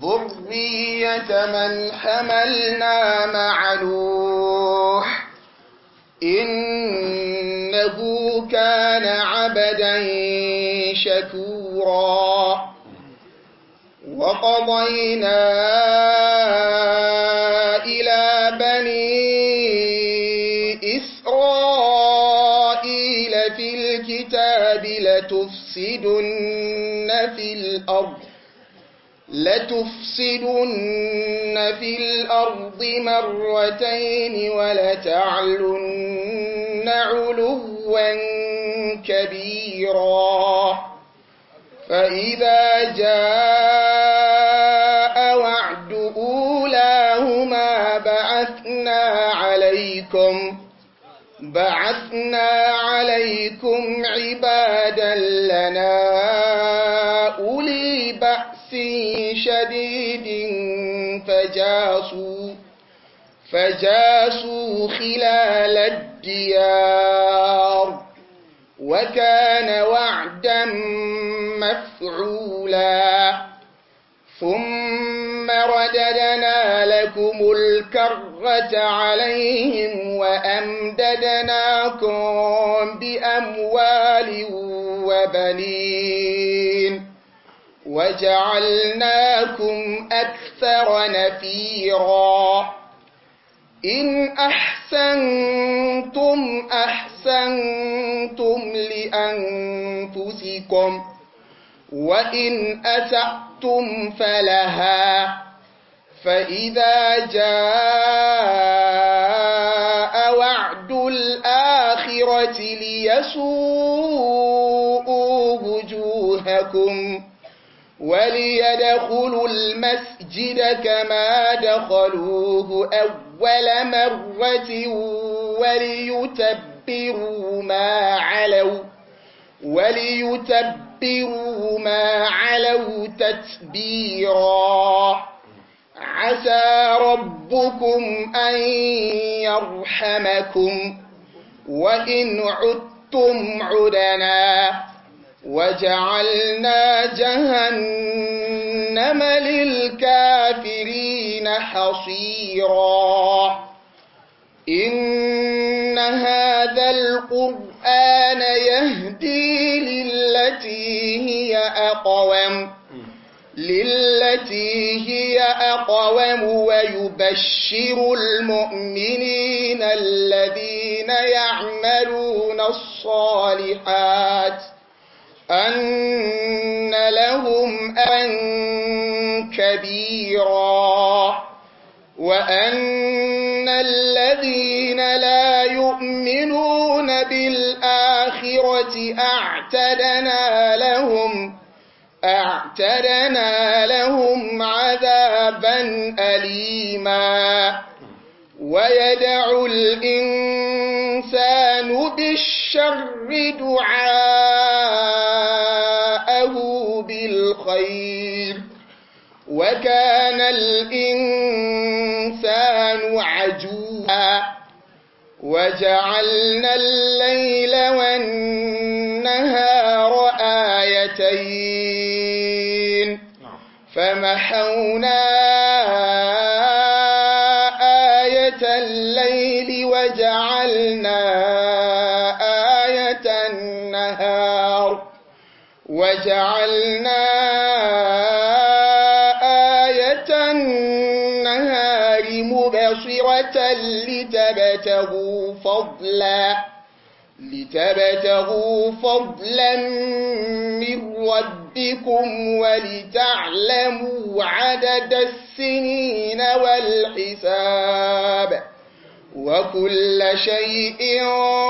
ذرية من حملنا مع نوح إنه كان عبدا شكورا وقضينا إلى بني إسرائيل في الكتاب لتفسدن في الأرض لتفسدن في الأرض مرتين ولتعلن علوا كبيرا فإذا جاء وعد أولاهما بعثنا عليكم بعثنا عليكم عبادا لنا أولي بأس شديد فجاسوا فجاسوا خلال الديار وكان وعدا مفعولا ثم رددنا لكم الكرة عليهم وأمددناكم بأموال وبنين وجعلناكم أكثر نفيرا إن أحسنتم أحسنتم لأنفسكم وإن أسأتم فلها فإذا جاء وعد الآخرة ليسوءوا وجوهكم وليدخلوا المسجد كما دخلوه أول مرة وليتبروا ما علوا وليتبروا ما علوا تتبيرا عسى ربكم أن يرحمكم وإن عدتم عدنا وجعلنا جهنم للكافرين حصيرا إن هذا القرآن يهدي للتي هي أقوم للتي هي أقوم ويبشر المؤمنين الذين يعملون الصالحات أن لهم أن كبيرا وأن الذين لا يؤمنون بالآخرة أعتدنا لهم أعتدنا لهم عذابا أليما ويدع الإنسان بالشر دعاءه بالخير وكان الإنسان عجولا وجعلنا الليل والنهار آيتين فمحونا آية الليل وجعلنا آية النهار وجعلنا آية النهار مبصرة لتبتغوا فضلا لتبتغوا فضلا من ربكم ولتعلموا عدد السنين والحساب وكل شيء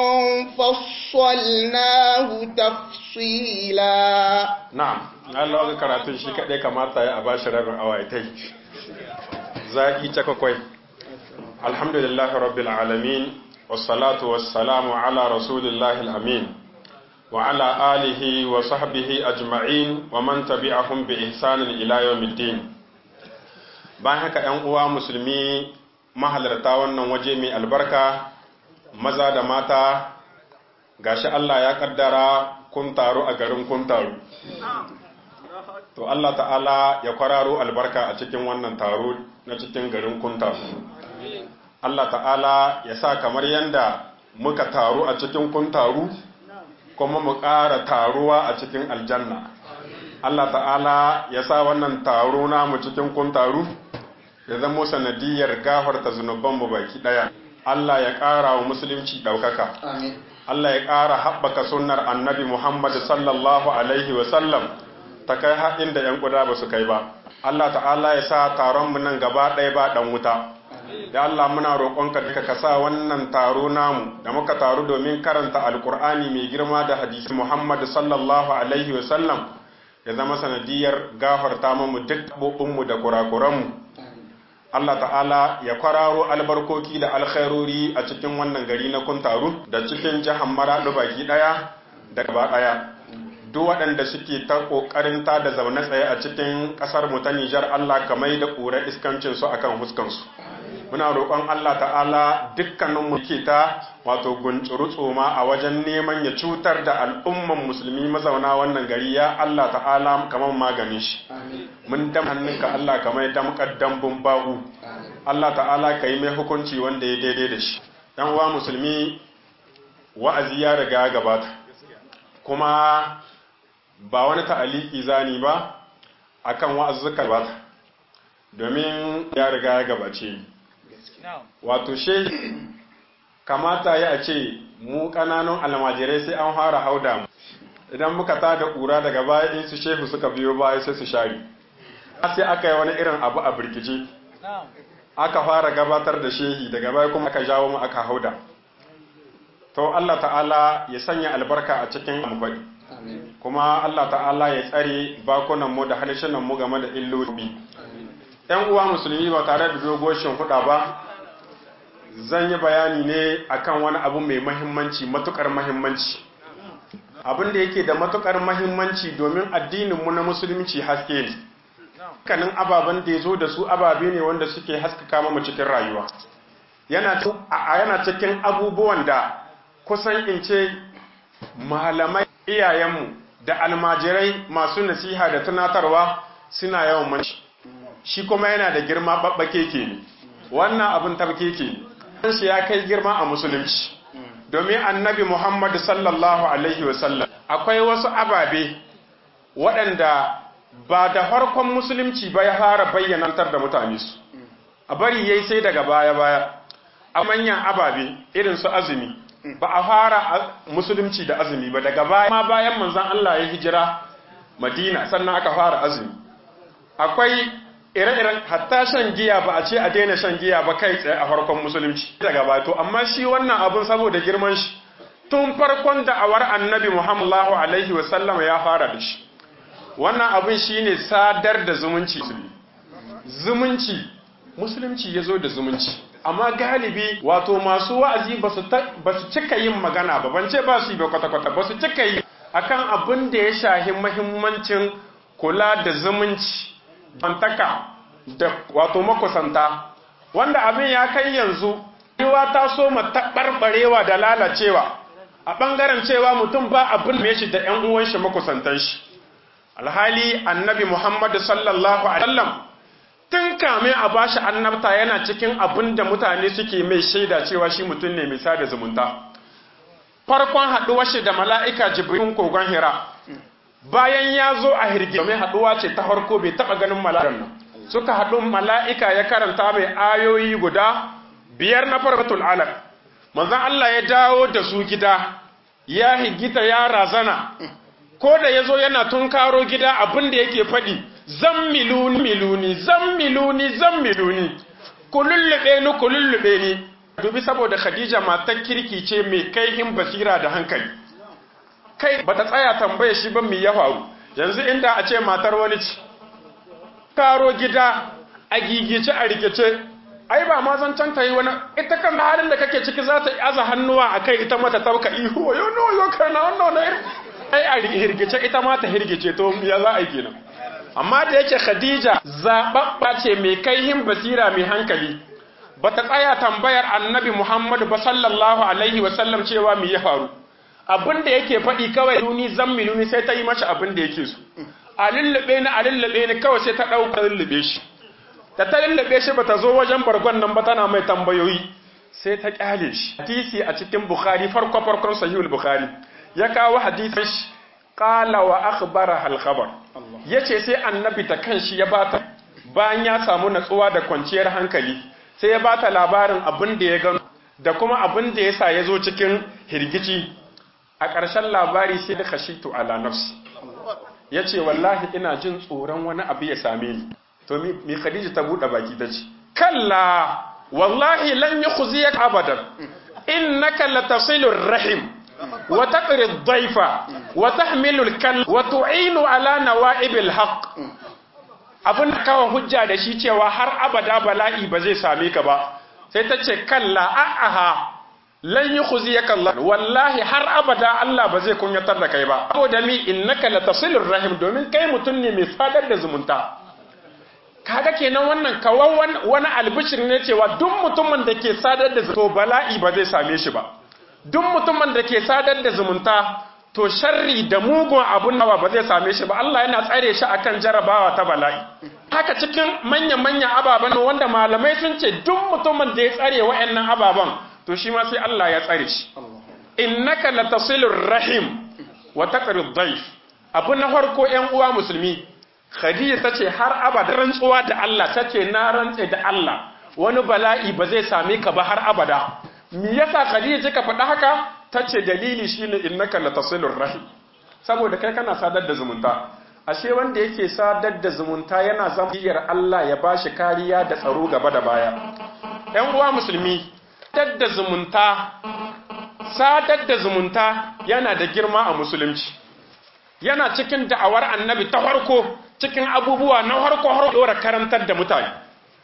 فصلناه تفصيلا na'am Allah ga karatun shi kadai kamata ya a bashi rabin awaitai zaki ta kakwai alhamdulillahi rabbil alamin wassalatu wassalamu ala rasulillahi amin wa ala alihi wa sahbihi ajma'in wa man tabi'ahum bi ihsanin ila yawmiddin bayan haka 'yan uwa musulmi mahalarta wannan waje mai albarka maza da mata gashi Allah ya kaddara kun taru a garin kun taru to Allah ta'ala ya kwararo albarka a cikin wannan taro na cikin garin kunta Allah ta'ala ya sa kamar yanda muka taru a cikin kuntaru kuma mu ƙara taruwa a cikin aljanna Allah ta'ala ya sa wannan taro namu cikin kuntaru ya zama sanadiyar gafarta zunubanmu baki ɗaya Allah ya ƙara wa musulunci ɗaukaka Allah ya ƙara haɓaka sunnar annabi Muhammad sallallahu alaihi wasallam ta kai haɗin da ‘yan ƙuda ba su kai ba. Allah ta'ala ya sa taron mu nan gaba ɗaya ba ɗan wuta. Ya Allah muna roƙonka duka ka sa wannan taro namu da muka taru domin karanta alƙur'ani mai girma da hadisi Muhammad sallallahu alaihi wa sallam ya zama sanadiyar gafarta mu duk mu da kurakuranmu. Allah ta'ala ya kwararo albarkoki da alkhairori a cikin wannan gari na kuntaru da cikin jihar Maraɗu baki ɗaya da gaba ɗaya. duk waɗanda suke ta ƙoƙarin ta da zaune tsaye a cikin ƙasar mu ta Nijar Allah ka mai da ƙura iskancin su akan huskansu muna roƙon Allah ta'ala dukkanin mu ke ta wato guncuru tsoma a wajen neman ya cutar da al'umman musulmi mazauna wannan gari ya Allah ta'ala kamar maganin shi mun dam hannunka Allah ka mai damƙar dambun bagu Allah ta'ala ka yi mai hukunci wanda ya daidai da shi ɗan uwa musulmi wa'azi ya riga ya gabata kuma ba wani ta'aliki zani ba akan wa'azzuka ba domin ya riga ya gabace wato she kamata ya ce mu ƙananun almajirai sai an fara hauda mu idan muka ta da ƙura daga baya in su shehu suka biyo baya sai su shari sai aka yi wani irin abu a birkice aka fara gabatar da shehi daga baya kuma aka jawo mu aka hauda to Allah ta'ala ya sanya albarka a cikin amfani kuma Allah ta'ala ya tsare bakunanmu da mu game da illoli. ‘Yan uwa musulmi ba tare da dogoshin huɗa ba, zan yi bayani ne akan wani abu mai mahimmanci, matukar mahimmanci. Abin da yake da matukar mahimmanci domin addininmu na musulunci haske ne. Kanin ababen da ya zo da su ababe ne wanda suke haskaka mu cikin rayuwa. Yana cikin abubuwan da kusan in ce malamai iyayenmu da almajirai masu nasiha da tunatarwa suna yawan manci shi kuma yana da girma babbake ke ne wannan abin tabke ke ne shi ya kai girma a musulunci domin annabi muhammad sallallahu alaihi wasallam akwai wasu ababe waɗanda ba da farkon musulunci ba ya fara bayyanantar da mutane su a bari yayi sai daga baya-baya a manyan ababe irin su azumi ba a fara musulunci da azumi ba daga baya ma bayan manzon Allah ya hijira Madina sannan aka fara azumi akwai ire-iren hatta shan giya ba a ce a daina shan giya ba kai tsaye a farkon musulunci daga baya to amma shi wannan abun saboda girman shi tun farkon da'awar annabi Muhammadu alaihi wasallam ya fara da shi wannan abun shine sadar da zumunci zumunci musulunci ya zo da zumunci amma galibi wato masu wa'azi ba su cika yin magana ba ban ce ba su yi ba kwata-kwata ba su cika yi akan abin da ya shahi mahimmancin kula da zumunci bantaka da wato makusanta wanda abin ya kai yanzu yiwa ta so ma taɓarɓarewa da lalacewa a ɓangaren cewa mutum ba abin mai shi da ‘yan uwan shi makusantan shi alhali annabi muhammadu sallallahu alaihi wasallam tun kame a bashi annabta yana cikin abin da mutane suke mai shaida cewa shi mutum ne mai sada zumunta farkon haɗuwar shi da mala'ika jibrin kogon hira bayan ya zo a hirgi domin haɗuwa ce ta farko bai taɓa ganin mala'ikan nan suka haɗu mala'ika ya karanta mai ayoyi guda biyar na farbatul alaq manzon Allah ya dawo da su gida ya higita ya razana ko da ya zo yana tunkaro gida abin da yake faɗi zan miluni miluni zan miluni zan miluni ku lullube ni ku lullube ni dubi saboda khadija matar kirki ce mai kaihin basira da hankali kai bata tsaya tambaye shi ba mai ya faru yanzu inda a ce matar wani ci karo gida a gigice a rikice ai ba ma zan canta yi wani ita kan halin da kake ciki za ta aza hannuwa a kai ita mata tauka ihu wayo no yo kana wannan na ai a hirgice ita ma ta hirgice to ya za a yi kenan amma da yake Khadija zababba ce mai kaihin basira mai hankali bata tsaya tambayar Annabi Muhammad ba sallallahu alaihi wa sallam cewa me ya faru abin da yake faɗi kawai duni zammiluni sai ta yi mashi abin da yake so a lullube ni a lullube ni kawai sai ta ɗauka lullube shi da ta lullube shi ba ta zo wajen bargon nan ba tana mai tambayoyi sai ta kyale shi hadisi a cikin bukhari farko farkon sahihul bukhari ya kawo hadisin shi qala wa akhbara al khabar yace sai annabi ta kanshi ya bata bayan ya samu natsuwa da kwanciyar hankali sai ya bata labarin abin da ya gano da kuma abin da yasa ya zo cikin hirgici a ƙarshen labari sai da khashitu ala nafsi yace wallahi ina jin tsoron wani abu ya same ni to mi khadija ta bude baki ta ce kalla wallahi lan yukhziyaka abadan innaka latasilur rahim wa taqri ad-dayfa wa tahmilu al-kal wa tu'inu ala nawa'ibil haqq abun kawo hujja da shi cewa har abada bala'i ba zai same ka ba sai ta ce kalla a'aha lan yukhziyaka Allah wallahi har abada Allah ba zai kunyatar da kai ba saboda mi innaka latasilur rahim domin kai mutun ne mai sadar da zumunta kaga kenan wannan kawan wani albishir ne cewa duk mutumin da ke sadar da to bala'i ba zai same shi ba duk mutumin da ke sadar da zumunta to sharri da mugun abun nawa ba zai same shi ba Allah yana tsare shi akan jarabawa ta bala'i haka cikin manya-manya ababen wanda malamai sun ce duk mutumin da ya tsare wa'annan ababen to shi ma sai Allah ya tsare shi innaka latasilur rahim wa taqrid dhayf abu na farko ƴan uwa musulmi Khadija ta ce har abada rantsuwa da Allah ta ce na rantse da Allah wani bala'i ba zai same ka ba har abada. Me yasa Khadija kika faɗa haka? Ta ce dalili shine innaka latasilur rahim. Saboda kai kana sadar da zumunta. Ashe wanda yake sadar da zumunta yana zama Allah ya bashi kariya da tsaro gaba da baya. ‘Yan uwa musulmi, sadar da zumunta, sadar da zumunta yana da girma a musulunci. Yana cikin da'awar annabi ta farko cikin abubuwa na harko har dora karantar da mutane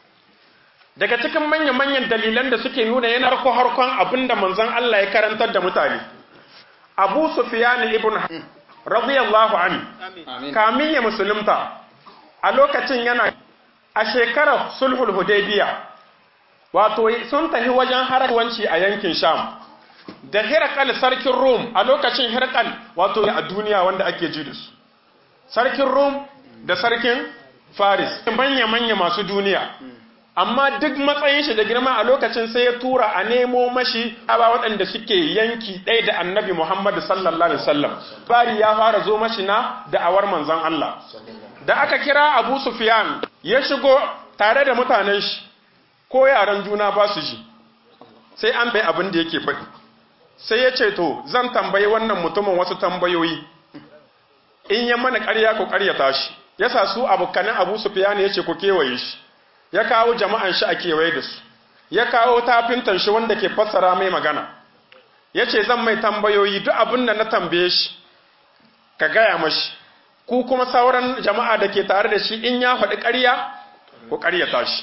daga cikin manya-manyan dalilan da suke nuna yana harko harkon abinda manzon Allah ya karantar da mutane Abu Sufyan ibn radiyallahu anhu kamin ya musulunta a lokacin yana a shekarar sulhul hudaybiya wato sun tafi wajen harawanci a yankin sham da hirakal sarkin rum a lokacin hirakal wato a duniya wanda ake ji da su sarkin rum da sarkin Faris manya-manya masu duniya amma duk matsayin shi da girma a lokacin sai ya tura a nemo mashi aba waɗanda suke yanki ɗaya da annabi Muhammad sallallahu alaihi wasallam bari ya fara zo mashi na da'awar manzon Allah da aka kira Abu Sufyan ya shigo tare da mutanen shi ko yaran juna ba su ji sai an bai abin da yake faɗi sai ya ce to zan tambayi wannan mutumin wasu tambayoyi in ya mana ƙarya ku ƙaryata shi ya sa su abokanin abu sufiyani ya ce ku kewaye shi ya kawo jama'an shi a kewaye da su ya kawo tafintan shi wanda ke fassara mai magana ya ce zan mai tambayoyi duk abin da na tambaye shi ka gaya mashi ku kuma sauran jama'a da ke tare da shi in ya faɗi ƙarya ku ƙaryata shi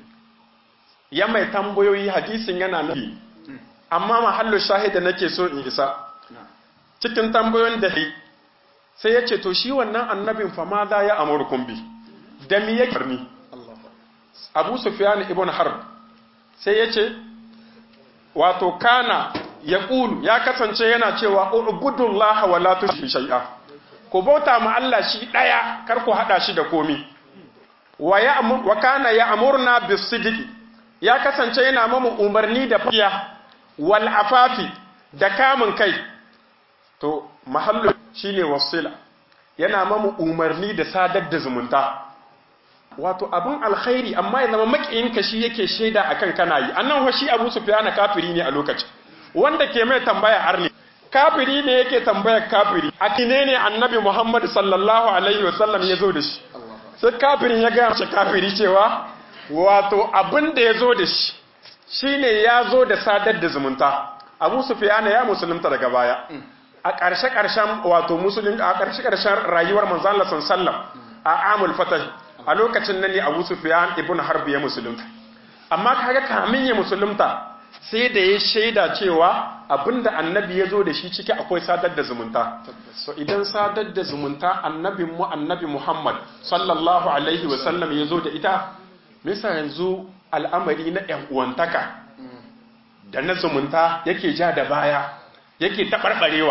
ya mai tambayoyi hadisin yana nafi amma mahallu shahida nake so in isa cikin tambayoyin da sai ya ce to shi wannan annabin fa ma za ya amurkun bi da mi yake ni abu sufyan ibn harb sai ya ce wato kana ya ƙulu ya kasance yana cewa ubudullaha wa la tushriku shay'a ku bauta ma Allah shi daya kar ku hada shi da komi wa ya wa kana ya amurna bisidqi ya kasance yana mamu umarni da fiya wal afafi da kamun kai to mahallu shine wasila yana mamu umarni da sadar da zumunta wato abin alkhairi amma ya zama makiyinka shi yake shaida akan kana yi annan wa shi Abu Sufyan kafiri ne a lokacin wanda ke mai tambaya arni kafiri ne yake tambayar kafiri a kine ne annabi Muhammad sallallahu alaihi wasallam ya zo da shi sai kafirin ya gaya shi kafiri cewa wato abin da ya zo da shi shine ya zo da sadar da zumunta Abu Sufyan ya musulunta daga baya a ƙarshe ƙarshen wato musulun a ƙarshe ƙarshen rayuwar manzon Allah sallallahu a amul fatah a lokacin nan ne Abu Sufyan ibn Harb ya musulunta amma kaga kamin ya musulunta sai da ya shaida cewa abinda annabi ya zo da shi ciki akwai sadar da zumunta so idan sadar da zumunta annabin mu annabi Muhammad sallallahu alaihi wasallam ya zo da ita misa yanzu al'amari na ƴan uwantaka da na zumunta yake ja da baya yake taɓarɓarewa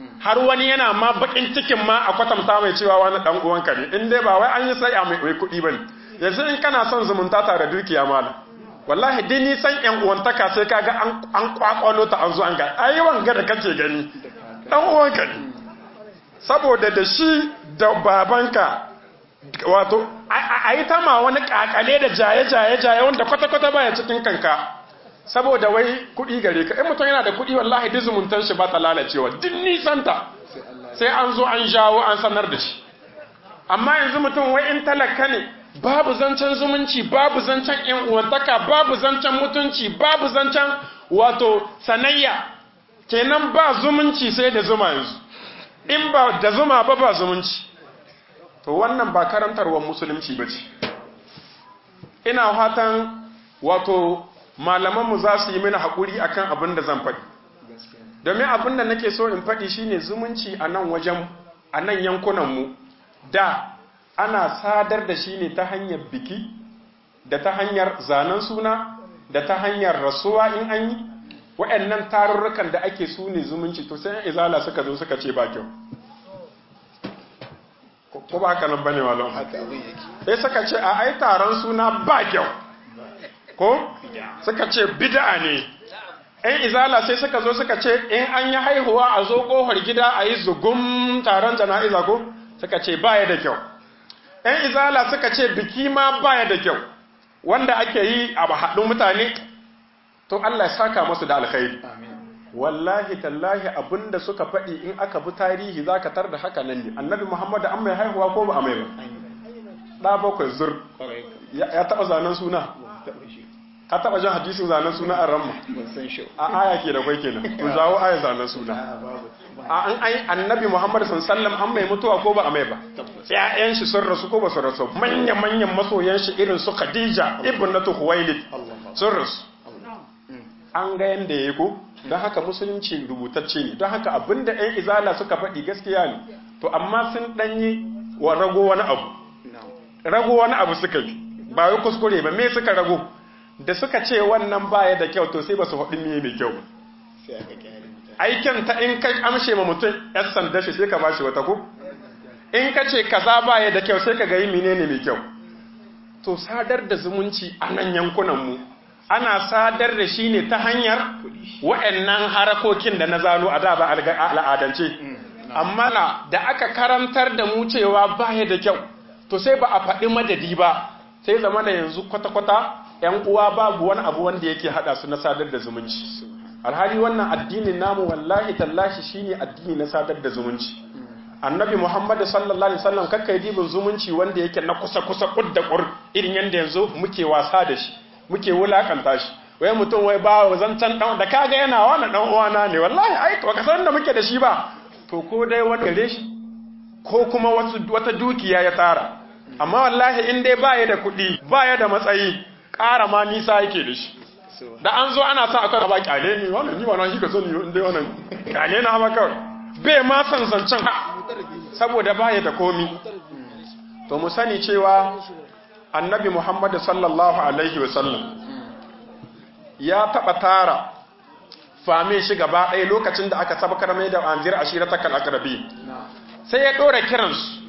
har wani yana ma bakin cikin ma a kwatanta mai cewa wani dan uwanka ne in dai ba wai an yi sai a mai kuɗi bane yanzu in kana son zumunta tare dukiya malam wallahi dai ni san yan uwantaka sai kaga an an kwakwalo ta an zo an ga ai wanga da kake gani dan uwanka ne saboda da shi da babanka wato a yi ta ma wani kakale da jaye-jaye-jaye wanda kwata-kwata baya cikin kanka saboda wai kuɗi gare ka in mutum yana da kuɗi wallahi duk zumuntar shi ba ta lalacewa duk nisanta sai an zo an jawo an sanar da shi amma yanzu mutum wai in talaka ne babu zancen zumunci babu zancen yan uwantaka babu zancen mutunci babu zancen wato sanayya kenan ba zumunci sai da zuma yanzu in ba da zuma ba ba zumunci to wannan ba karantarwar musulunci ba ce ina fatan wato malamanmu za su yi mini haƙuri akan abin da zan faɗi domin abin da nake so in faɗi shine zumunci a nan wajen a nan yankunanmu da ana sadar da shi ne ta hanyar biki da ta hanyar zanen suna da ta hanyar rasuwa in an yi waɗannan tarurrukan da ake su ne zumunci to sai izala suka zo suka ce ba kyau ko ba haka nan bane malam sai suka ce a ai taron suna ba kyau ko suka ce bid'a ne ɗan izala sai suka zo suka ce in an yi haihuwa a zo ƙofar gida a yi zugum taron jana'iza ko suka ce baya da kyau ɗan izala suka ce biki ma baya da kyau wanda ake yi a haɗin mutane to Allah ya saka masu da alkhairi wallahi tallahi abinda suka faɗi in aka bi tarihi za ka tar da haka nan ne annabi muhammadu an mai haihuwa ko ba a mai ba ɗa bakwai zur ya taɓa zanen suna ka taɓa jan hadisin zanen suna a ramma a aya ke da kwai kenan to zawo aya zanen suna a an ai annabi muhammadu sallam an mai mutuwa ko ba a mai ba ƴaƴan shi sun rasu ko ba su rasu manya manyan masoyan shi irin su khadija ibnatu huwailid sun rasu an ga yanda yayi ko don haka musulunci rubutacce ne don haka abinda ƴan izala suka faɗi gaskiya ne to amma sun ɗanyi wa rago wani abu rago wani abu suka yi ba wai kuskure ba me suka rago da suka ce wannan baya da kyau to sai ba su faɗi me mai kyau aikin ta in ka amshe ma mutum yan sanda shi sai ka bashi wata ko in ka ce kaza baya da kyau sai ka ga yi menene mai kyau to sadar da zumunci a nan yankunan mu ana sadar da shi ne ta hanyar wa'annan harakokin da na zano a da ba al'adance amma na da aka karantar da mu cewa baya da kyau to sai ba a faɗi madadi ba sai zama da yanzu kwata-kwata ‘yan uwa babu wani abu wanda yake haɗa su na sadar da zumunci alhali wannan addinin namu wallahi tallashi shine addini na sadar da zumunci annabi muhammadu sallallahu alaihi wasallam kakkai dibin zumunci wanda yake na kusa-kusa kud da kur irin yadda yanzu muke wasa da shi muke wulakanta shi wai mutum wai ba zancan dan da kaga yana wani dan uwana ne wallahi ai to ka san da muke da shi ba to ko dai wani gare shi ko kuma wata dukiya ya tara amma wallahi in dai baya da kuɗi baya da matsayi ƙara ma nisa yake da shi da an zo ana sa akwai ba kyale ni wannan ni wannan shi ka sani in dai wannan kyale na ma kawai bai ma san zancen saboda baya da komi to mu sani cewa annabi Muhammad sallallahu alaihi wasallam ya taɓa tara fame shi gaba ɗaya lokacin da aka sabakar mai da anzir ashiratakal akrabi sai ya ɗora kiransu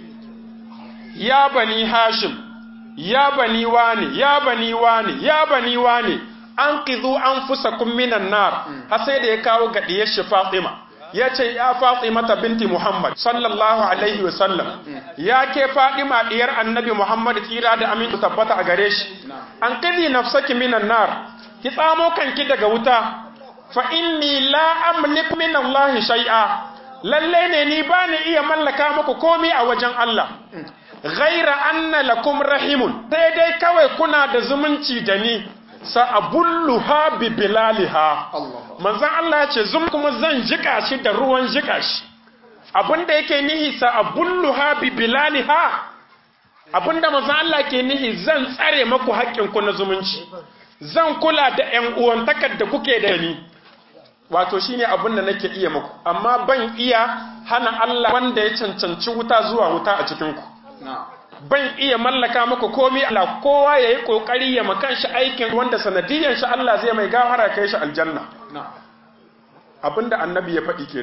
ya bani hashim ya bani wani ya bani wani ya bani wani an kizu an fusa minan nar har sai da ya kawo ga diyar shi fatima ya ce ya fatima ta binti muhammad sallallahu alaihi wasallam ya ke fatima diyar annabi muhammad tsira da amintu tabbata a gare shi an kizi nafsaki minan nar ki tsamo kanki daga wuta fa inni la amlik min allahi shay'a lalle ne ni ba ni iya mallaka muku komai a wajen Allah ghaira anna lakum rahimun sai dai kawai kuna da zumunci da ni sa'abulluha bi bilaliha manzon Allah ya ce zum kuma zan jika shi da ruwan jika shi abinda yake nihi sa'abulluha bi bilaliha abinda manzon Allah ke nihi zan tsare maku haƙƙin ku na zumunci zan kula da ƴan uwantakar da kuke da ni wato shine abin da nake iya muku amma ban iya hana Allah wanda ya cancanci wuta zuwa wuta a cikin ku ban iya mallaka muku komai Allah kowa yayi kokari ya makan shi aikin wanda sanadiyan shi Allah zai mai gafara kai shi aljanna abinda annabi ya faɗi kenan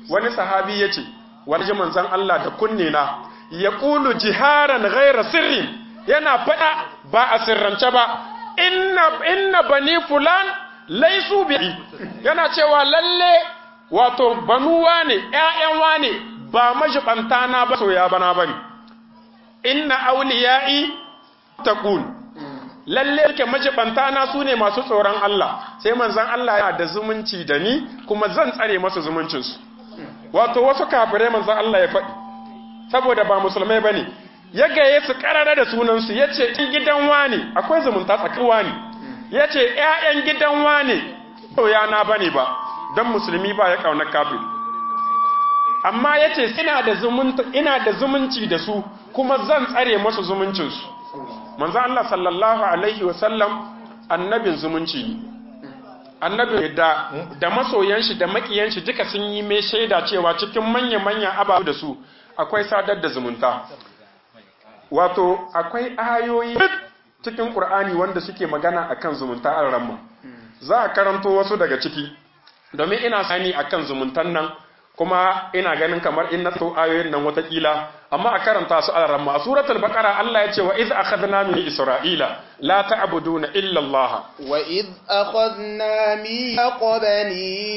wani sahabi ya ce wani ji manzan Allah da kunne na ya ƙulu jiharan ghaira sirrin yana faɗa ba a sirrance ba inna inna bani fulan laisu bi yana cewa lalle wato banuwa ne ƴaƴan wane ba majibanta na ba soya bana bane inna awliya'i taqul lalle yake majibanta na su ne masu tsoron Allah sai manzon Allah yana da zumunci da ni kuma zan tsare masa zumuncin su wato wasu kafirai manzon Allah ya faɗi saboda ba musulmai bane ya gaye su karara da sunan su yace in gidan wani akwai zumunta tsakanin wani yace ƴaƴan gidan wani to ya na bane ba dan musulmi ba ya kauna kafir amma yace ina da zumunta ina da zumunci da su kuma zan tsare masu zumuncin su manzo Allah sallallahu alaihi wasallam annabin zumunci ne annabi da da masoyan shi da makiyan shi duka sun yi mai shaida cewa cikin manya-manyan ababu da su akwai sadar da zumunta wato akwai ayoyi cikin Qur'ani wanda suke magana akan zumunta an ramma za a karanto wasu daga ciki domin ina sani akan zumuntan nan kuma ina ganin kamar in na so ayoyin nan watakila amma a karanta su a ramma a suratul baqara Allah ya ce wa iz akhadna min isra'ila la ta'buduna illa Allah wa iz akhadna mithaq bani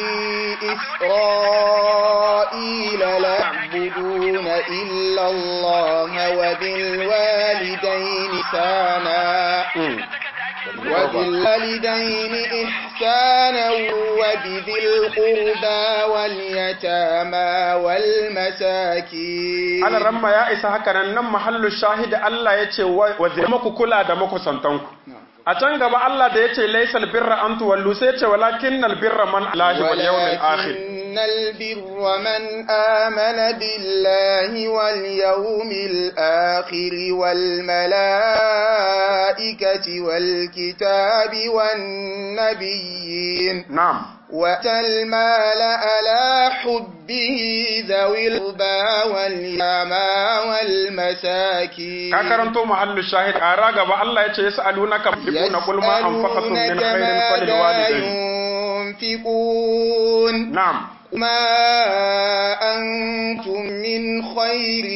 isra'ila la ta'buduna illa Allah wa bil walidayni sana وبالوالدين إحسانا وبذي القربى واليتامى والمساكين ana ramma ya isa haka nan nan mahallu shahidi Allah ya ce wa zai maku kula da maku santanku a can gaba Allah da ya ce laisal birra an tuwallu sai ce walakin nal birra man alahi wal yawmil akhir ولكن البر من آمن بالله واليوم الآخر والملائكة والكتاب والنبيين na'am وأتى المال على حبه ذوي القربى واليتامى والمساكين ka karanto mahallu shahid a ra gaba Allah ya ce yas'alunaka yaquluna qul ma anfaqatum min يسألونك khairin ماذا falil walidayn ينفقون na'am ما أنتم من خير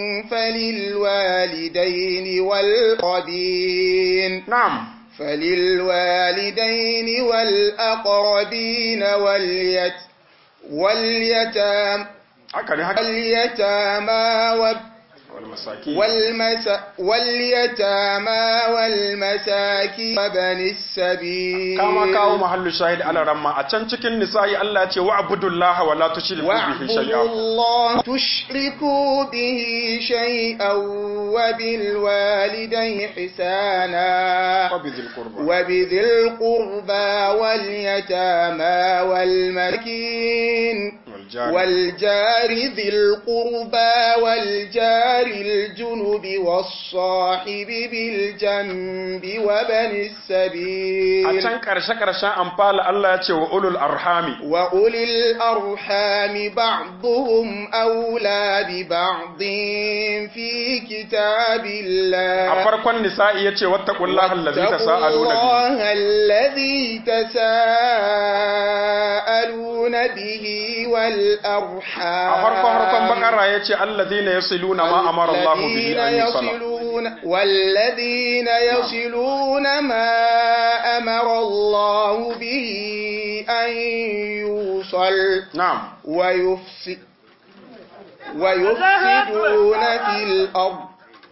فللوالدين والقربين na'am فللوالدين والأقربين واليت واليتام haka ne haka واليتامى وال- wal masakin والمس واليتامى والمساكين وبن السبيل kama kawo mahallu shahid ala ramma a can cikin nisa'i Allah ya ce wa abudullaha wa la tushriku bihi واعبدوا shay'a الله تشركوا به شيئا وبالوالدين حسانا wa bizil qurba وبذي القربى واليتامى والمسكين wal jari والجار ذي القربى والجار الجنب والصاحب بالجنب وبن a السبيل can karshe karshen amfala Allah ya ce wa ulul arhami وأولي الأرحام بعضهم أولى ببعض في كتاب a الله farkon nisa'i ya ce wattaqullaha allazi واتقوا tasaaluna bihi الله الذي تساءلون به والأرحام a farkon harkon bakara ya ce allazina yasiluna ma amara Allah bihi الذين an yusala يصلون والذين يصلون ما أمر الله به أن يوصل na'am ويفسد ويفسدون في الأرض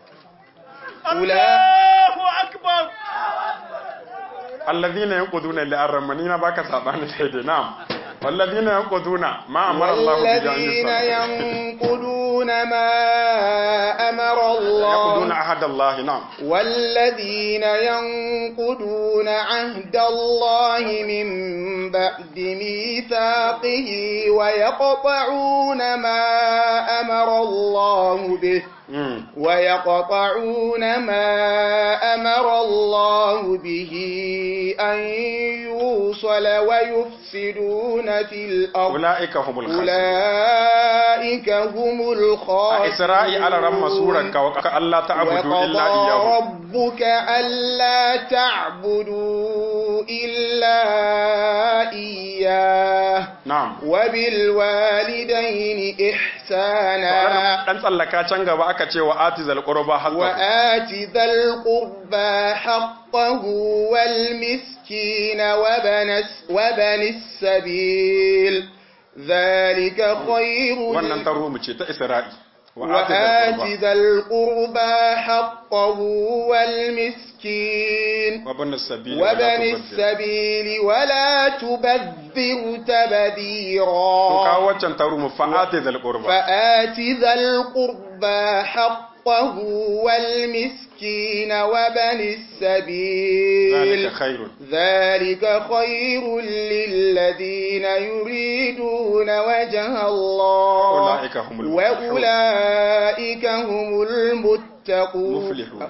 أولئك أكبر allazina yanquduna li arramanina baka sabani daidai na'am wallazina yanquduna ma amara Allah bihi an والذين yusala ينقضون ما أمر الله yaquduna ahad Allah na'am والذين ينقضون عهد الله من بعد ميثاقه ويقطعون ما أمر الله به mm. ويقطعون ما أمر الله به أن يوصل ويفسدون في الأرض ulaika humul khasirun أولئك هم a الخاسرون isra'i ala ramma suran ka wa Allah ta'budu illa وقضى iyyahu ربك ألا تعبدوا إلا إياه na'am وبالوالدين إحسانا dan tsallaka can gaba aka ce wa atizal qurba haqqahu وآت ذا القربى حقه والمسكين وبن, الس- وبن السبيل ذلك خير wannan taro mu ce ta isra'i وآت ذا القربى حقه والمسكين وابن السبيل وبن السبيل ولا تبذر to تبذيرا kawo waccan taro mu fa'ati zal qurba فآت ذا القربى حقه والمسكين وبن السبيل ذلك خير ذلك خير للذين يريدون وجه الله أولئك هم المفلحون. وأولئك هم المتقون مفلحون.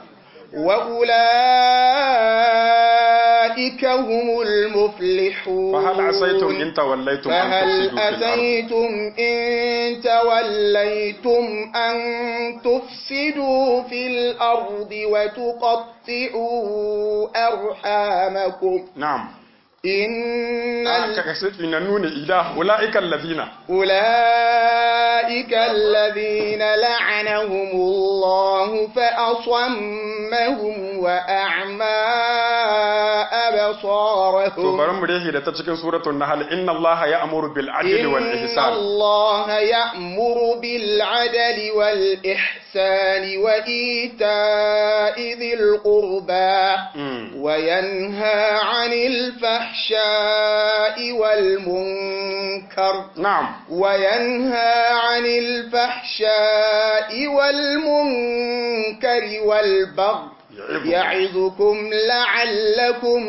وأولئك هم المفلحون فهل عسيتم إن توليتم أن فهل تفسدوا في الأرض أسيتم إن توليتم أن تفسدوا في الأرض وتقطعوا أرحامكم na'am إن Ah, ال- ka kasi inannu ne ila ulaika allazina أولئك الذين لعنهم الله فأصمهم وأعمى to أبصارهم bari mu rehi da ta cikin suratul nahl inna allaha ya'muru bil adli wal إن ihsan الله يأمر بالعدل والإحسان وإيتاء ذي القربى Mm. وينهى عن الفحشاء والمنكر na'am وينهى عن الفحشاء والمنكر والبغي يعظكم. يعظكم لعلكم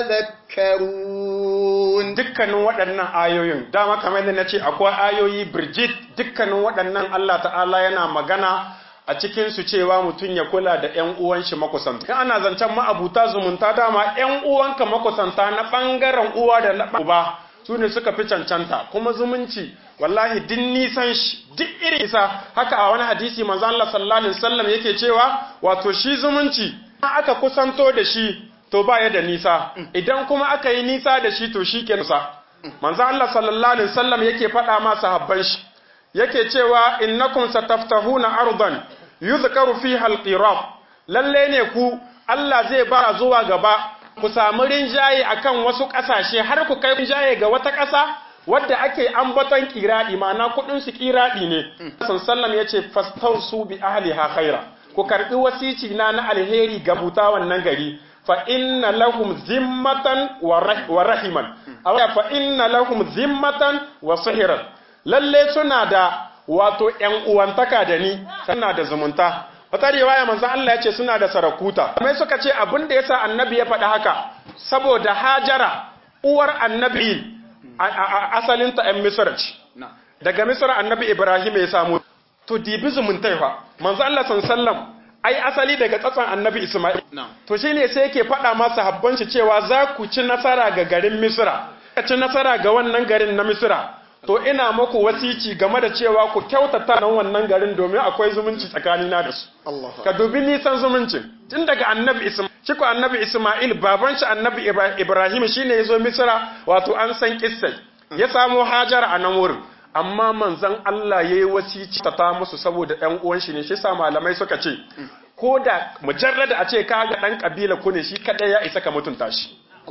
تذكرون dukkanin waɗannan ayoyin dama kamar yadda na ce akwai ayoyi birjit dukkanin waɗannan Allah ta'ala yana magana a cikin su cewa mutum ya kula da ƴan uwan shi makusanta in ana zancen ma'abuta zumunta dama ƴan uwanka makusanta na ɓangaren uwa da na uba su ne suka fi cancanta kuma zumunci wallahi duk nisan shi duk irin isa haka a wani hadisi manzo Allah sallallahu alaihi wasallam yake cewa wato shi zumunci aka kusanto da shi to ba ya da nisa idan kuma aka yi nisa da shi to shi ke nusa manzo Allah sallallahu alaihi wasallam yake faɗa ma sahabban shi yake cewa innakum sataftahuna ardan yuzkaru fiha alqirab lalle ne ku Allah zai ba zuwa gaba ku samu rinjaye akan wasu ƙasashe har ku kai rinjaye ga wata ƙasa wadda ake ambaton kiradi ma'ana kuɗin su kiradi ne sallallahu yace fastausu bi ahliha khaira ku karbi wasici na na alheri ga buta wannan gari fa inna lahum zimmatan wa rah- wa rahiman aw fa inna lahum zimmatan wa sihiran lalle suna da wato ƴan uwantaka da ni suna da zumunta wata riwaya manzo Allah ya ce suna da sarakuta mai suka ce abin da yasa annabi ya faɗi haka saboda hajara uwar annabi a- a- a- asalinta ƴan misr ce daga misr annabi ibrahim ya samu to dibi zumuntai fa manzo Allah sallallahu ai asali daga tsatson annabi isma'il to shine sai yake faɗa masa habban shi cewa za ku ci nasara ga garin misra ka ci nasara ga wannan garin na misra to ina muku wasici game da cewa ku kyautata nan wannan garin domin akwai zumunci tsakanina da su ka dubi nisan zumuncin tun daga annabi isma'il shi ko annabi isma'il baban shi annabi Ibra- ibrahim shine yazo misra wato an san kissai ya samo hajara a nan wurin amma manzon Allah yayi wasici ta ta musu saboda ɗan uwan shi ne shi sa malamai suka ce ko da mujarrada a ce ka ga ɗan kabila ku ne shi kadai ya isa ka mutunta shi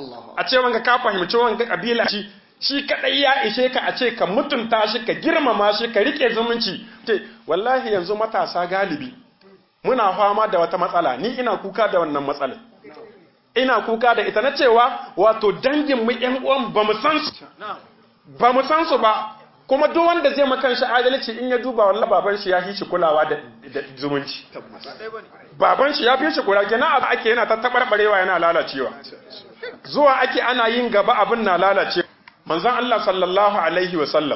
a ce wanga ka fahimci wanga kabila shi shi kadai ya ishe ka a ce ka mutunta shi ka girmama shi ka rike zumunci ce wallahi yanzu matasa galibi muna fama da wata matsala ni ina kuka da wannan matsalar ina kuka da ita na cewa wato dangin mu ƴan uwan ba mu san su ba mu san su ba kuma duk wanda zai makan shi adalci in ya duba wallahi baban shi ya fi shi kulawa da da zumunci baban shi ya fi shi kula kenan abu ake yana ta tabarbarewa yana lalacewa zuwa ake ana yin gaba abin na lalace manzon Allah sallallahu alaihi wa sallam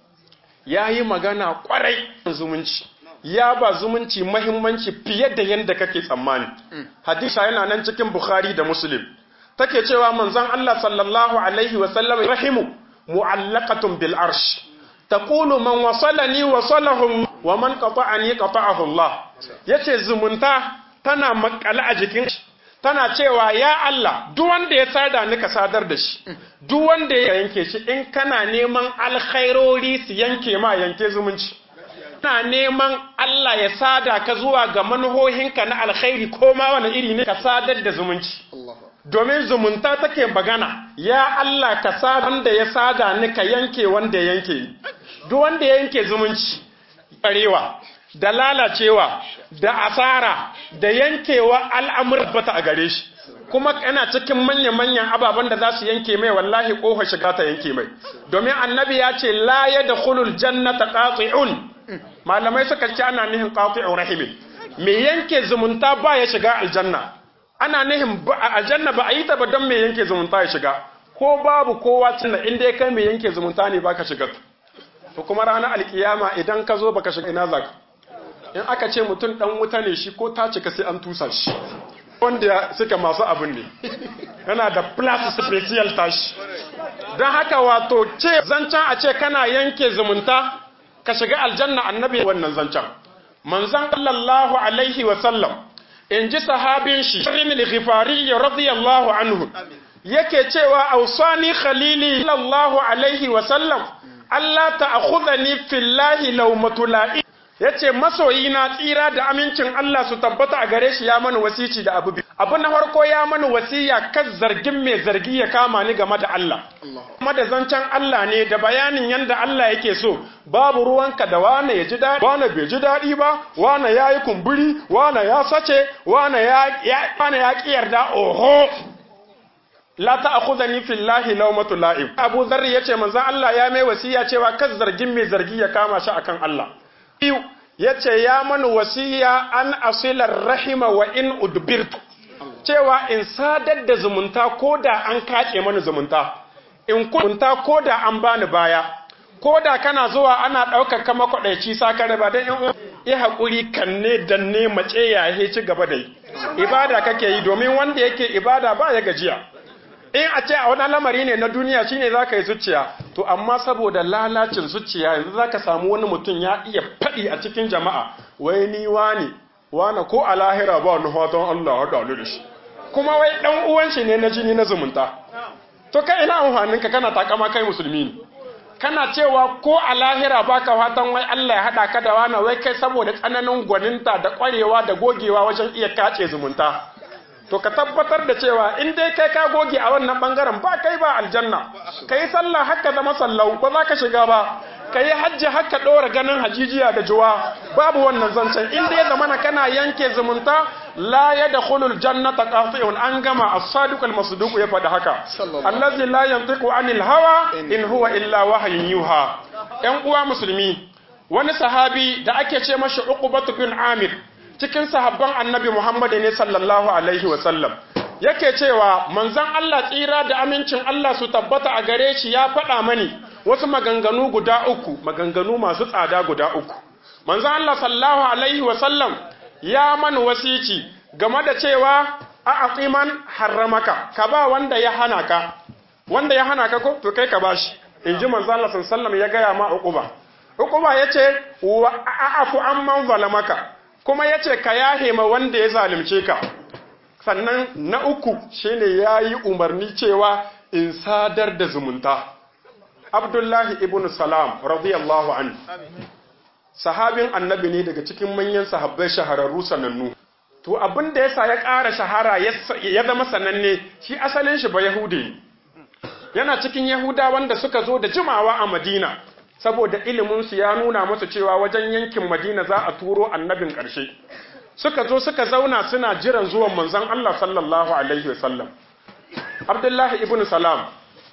ya yi magana kwarai zumunci ya ba zumunci mahimmanci fiye da yadda kake tsammani hadisa yana nan cikin bukhari da muslim take cewa manzon Allah sallallahu alaihi wa sallam rahimu mu'allaqatun bil arsh taqulu man wasalani wasalahum wa man qata'ani qata'ahu Allah yace zumunta tana makale a jikin tana cewa ya Allah duk wanda ya sada ni ka sadar da shi duk wanda ya yanke shi in kana neman alkhairori su yanke ma yanke zumunci kana neman Allah ya sada ka zuwa ga manuhohinka na alkhairi ko ma wani iri ne ka sadar da zumunci domin zumunta take magana ya Allah ka sada wanda ya sada ni ka yanke wanda ya yanke ni duk wanda ya yanke zumunci barewa da lalacewa da asara da yankewa al'amur bata a gare shi kuma yana cikin manya-manyan ababen da za su yanke mai wallahi ƙofa shiga ta yanke mai domin annabi ya ce la ya da hulul jannata qati'un malamai suka ce ana nihin qati'un rahimin me yanke zumunta ba ya shiga aljanna ana nihin aljanna ba a yi ta ba don me yanke zumunta ya shiga ko babu kowa tunda inda ya kai me yanke zumunta ne baka shiga to kuma ranar alkiyama idan ka zo baka shiga ina zaka in aka ce mutum dan wuta ne shi ko ta cika sai an tusa shi wanda suka masu abin ne yana da plus special tashi don haka wato ce zancen a ce kana yanke zumunta ka shiga aljanna annabi wannan zancen manzan sallallahu alaihi wa sallam in ji sahabin shi shirin al-ghifari radiyallahu anhu yake cewa ausani khalili sallallahu alaihi wa sallam Allah ta'khudhani fillahi lawmatu la'i yace masoyi na tsira da amincin Allah su tabbata a gare shi ya mana wasici da abu abu na farko ya mana wasiya kan zargin mai zargi ya kama ni game da Allah kuma da zancen Allah ne da bayanin yanda Allah yake so babu ruwanka da wane ya ji daɗi wane bai ji daɗi ba wane ya yi kumburi wane ya sace wane ya wane ya ƙi yarda oho la ta'khudhani fillahi lawmatu la'ib Abu Dharr yace manzo Allah ya mai wasiya cewa kan zargin mai zargi ya kama shi akan Allah biyu yace ya mani wasiya an asilar rahima wa in udbirtu cewa in sadar da zumunta ko da an kace mani zumunta in kunta ko da an bani baya ko da kana zuwa ana ɗaukar kama kwaɗaici sakare ba don yan yi haƙuri kanne danne mace ya ci gaba da yi ibada kake yi domin wanda yake ibada ba ya gajiya in a ce a wani lamari ne na duniya shine za ka yi zuciya to amma saboda lalacin zuciya yanzu za ka samu wani mutum ya iya faɗi a cikin jama'a wai ni wani wani ko a lahira ba wani fatan Allah haɗa da shi kuma wai ɗan uwan shi ne na jini na zumunta to kai ina amfanin ka kana takama kai musulmi ne kana cewa ko a lahira baka fatan wai Allah ya haɗa ka da wani wai kai saboda tsananin gwaninta da ƙwarewa da gogewa wajen iya kace zumunta to ka tabbatar da cewa in dai kai ka goge a wannan bangaren ba kai ba aljanna ka yi sallah haka zama sallau ba za ka shiga ba ka yi hajji haka ɗora ganin hajijiya da juwa babu wannan zancen in dai zamana kana yanke zumunta la ya da hulul jannata qati'un an gama as-sadiq al-masduq ya faɗi haka allazi la yantiqu anil hawa in huwa illa wahyun yuha yan uwa musulmi wani sahabi da ake ce mashi uqbatu bin amir cikin sahabban annabi Muhammad ne sallallahu alaihi wasallam yake cewa manzon Allah tsira da amincin Allah su tabbata a gare shi ya faɗa mani wasu maganganu guda uku maganganu masu tsada guda uku manzon Allah sallallahu alaihi wasallam ya mani wasici game da cewa a aqiman harramaka ka ba wanda ya hana ka wanda ya hana ka ko to kai ka bashi inji manzon Allah sallallahu alaihi wasallam ya gaya ma uquba uquba yace wa a'fu amman zalamaka kuma ya ce ka yahe ma wanda ya zalimce ka sannan na uku shine ya yi umarni cewa in sadar da zumunta abdullahi ibn salam radiyallahu an sahabin annabi ne daga cikin manyan sahabbai shahararru sanannu to abin da yasa ya ƙara shahara ya zama sananne shi asalin shi ba yahudi yana cikin yahuda wanda suka zo da jimawa a madina saboda iliminsu ya nuna musu cewa wajen yankin Madina za a turo annabin ƙarshe suka zo suka zauna suna jiran zuwan manzon Allah sallallahu alaihi wasallam Abdullahi ibn Salam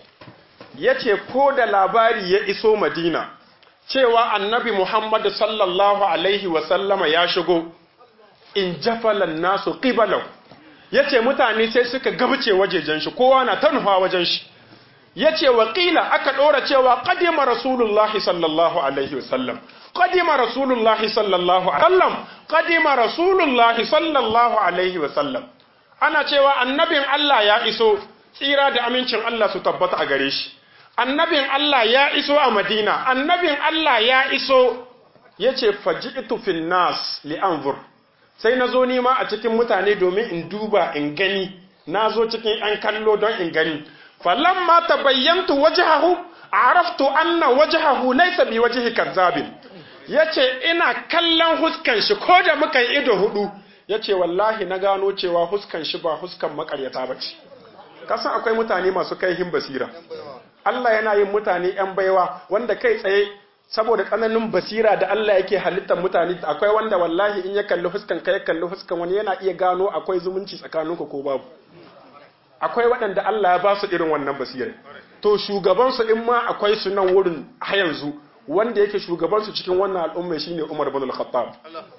yace ko da labari ya iso Madina cewa annabi Muhammad sallallahu alaihi wasallama ya shigo in jafalan nasu qibalahu yace mutane sai suka gabace wajejen shi kowa na tanufa wajen shi ya ce waƙila aka ɗora cewa ƙadima rasulullahi sallallahu alaihi wasallam ƙadima rasulullahi sallallahu alaihi wasallam ƙadima rasulullahi sallallahu alaihi wasallam ana cewa annabin Allah ya iso tsira da amincin Allah su tabbata a gare shi annabin Allah ya iso a Madina annabin Allah ya iso ya ce faji'tu fin nas li anzur sai na zo nima a cikin mutane domin in duba in gani na zo cikin ‘yan kallo don in gani falamma ta bayyantu wajahahu araftu anna wajahahu laisa bi wajhi kazzabin yace ina kallon huskan shi ko da muka yi ido hudu yace wallahi na gano cewa huskan shi ba huskan makaryata bace kasan akwai mutane masu kaihin basira Allah yana yin mutane ‘yan baiwa wanda kai tsaye saboda tsananin basira da Allah yake halittar mutane akwai wanda wallahi in ya kalli huskan ka ya kalli huskan wani yana iya gano akwai zumunci tsakaninku ko babu akwai waɗanda Allah ya ba su irin wannan basirar to shugabansu in ma akwai su nan wurin a yanzu wanda yake shugabansu cikin wannan al'umma shine Umar bin al-Khattab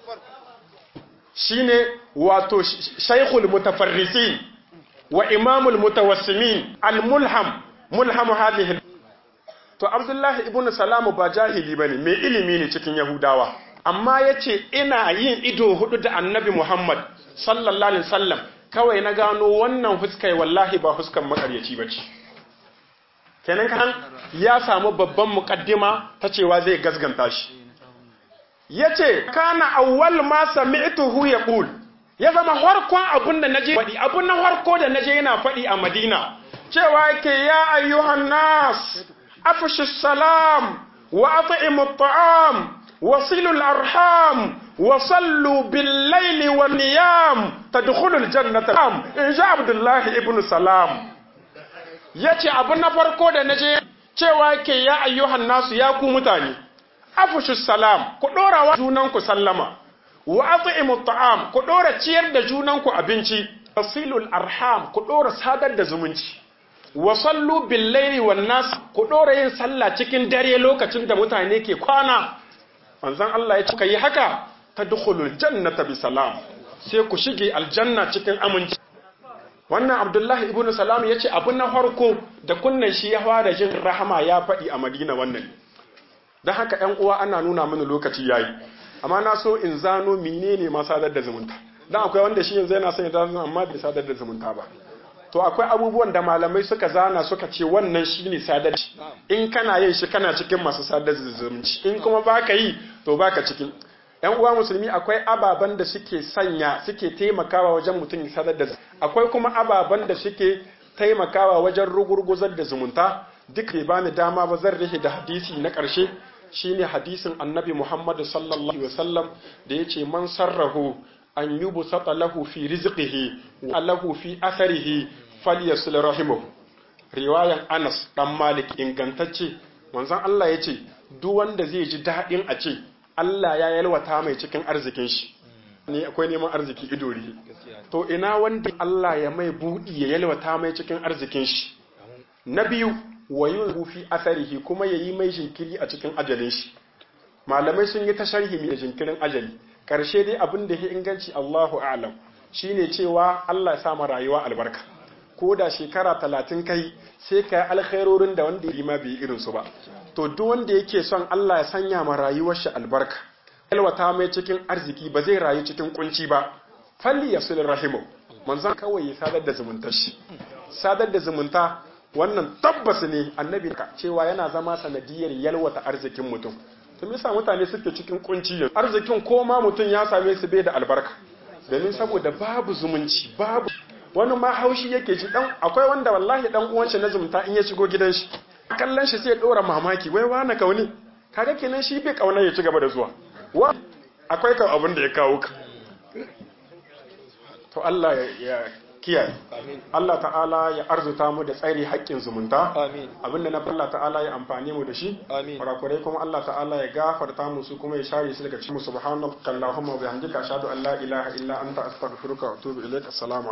shine wato shaykhul mutafarrisin wa imamul mutawassimin al-mulham mulham hadhihi to Abdullahi ibn Salamu ba jahili bane mai ilimi ne cikin Yahudawa amma yace ina yin ido hudu da Annabi Muhammad sallallahu alaihi wasallam kawai na gano wannan huskai wallahi ba huskan makaryaci bace kenan kan ya samu babban mukaddima ta cewa zai gasganta shi yace kana awwal ma sami'tuhu yaqul ya zama harkon abun da naje faɗi abun na harko da naje yana faɗi a Madina cewa yake ya ayyuhan nas afshu salam wa at'imu at'am wasilu al-arham wa sallu bil layli wan niyam tadkhulu al-jannata in ja Abdullah ibn Salam yace abun na farko da naje cewa yake ya ayyuhan nasu ya ku mutane afshu salam ku dora wa junanku sallama wa at'imu at'am ku dora ciyar da junanku abinci wasilul arham ku dora sadar da zumunci wa sallu bil laili wan nas ku dora yin sallah cikin dare lokacin da mutane ke kwana manzon Allah ya ce kai haka tadkhulul jannata bi salam sai ku shige aljanna cikin aminci wannan Abdullahi ibn Salam yace abun na farko da kunnan shi ya fara jin rahama ya faɗi a Madina wannan dan haka ɗan uwa ana nuna mini lokaci yayi amma na so in zano menene ma sadar da zumunta dan akwai wanda shi yanzu yana son ya zano amma bai sadar da zumunta ba to akwai abubuwan da malamai suka zana suka ce wannan shine sadar in kana yin shi kana cikin masu sadar da zumunci in kuma baka yi to baka cikin yan uwa musulmi akwai ababen da suke sanya suke taimakawa wajen mutum ya sadar da akwai kuma ababen da suke taimakawa wajen rugurguzar da zumunta duk bai bani dama ba zan rihe da hadisi na ƙarshe shine hadisin annabi Muhammad sallallahu alaihi wasallam da yace man sarrahu an yubsata lahu fi rizqihi wa lahu fi atharihi falyasil rahimahu riwayan Anas dan Malik ingantacce manzon Allah yace duk wanda zai ji dadin a ce Allah ya yalwata mai cikin arzikin shi ne akwai neman arziki idori to ina wanda Allah ya mai budi ya yalwata mai cikin arzikin shi na biyu wa yuhu fi atharihi kuma yayi mai jinkiri a cikin ajalin shi malamai sun yi ta sharhi mai jinkirin ajali karshe dai abin da ya inganci Allahu a'lam shine cewa Allah ya sa ma rayuwa albarka ko da shekara talatin kai sai ka yi alkhairorin da wanda ya ma bai irin su ba to duk wanda yake son Allah ya sanya ma rayuwar shi albarka yalwata mai cikin arziki ba zai rayu cikin kunci ba falli yasul rahimu manzon kawai ya sadar da zumuntar shi sadar da zumunta wannan tabbas ne annabi ka cewa yana zama sanadiyar yalwata arzikin mutum to me yasa mutane suke cikin kunci yanzu arzikin ko ma mutum ya same su bai da albarka domin saboda babu zumunci babu wani ma haushi yake ji dan akwai wanda wallahi dan uwan shi na zumunta in ya shigo gidan shi kallon shi sai ya dora mamaki wai wani kauni kaga kenan shi bai kauna ya ci gaba da zuwa wa akwai kan abin da ya kawo ka to Allah ya kiyaye Allah ta'ala ya arzuta mu da tsari haƙƙin zumunta abinda na Allah ta'ala ya amfani mu da shi kurakurai kuma Allah ta'ala ya gafarta mu su kuma ya share su daga cikin subhanaka allahumma wa bihamdika ashhadu an la ilaha illa anta astaghfiruka wa atubu ilaik assalamu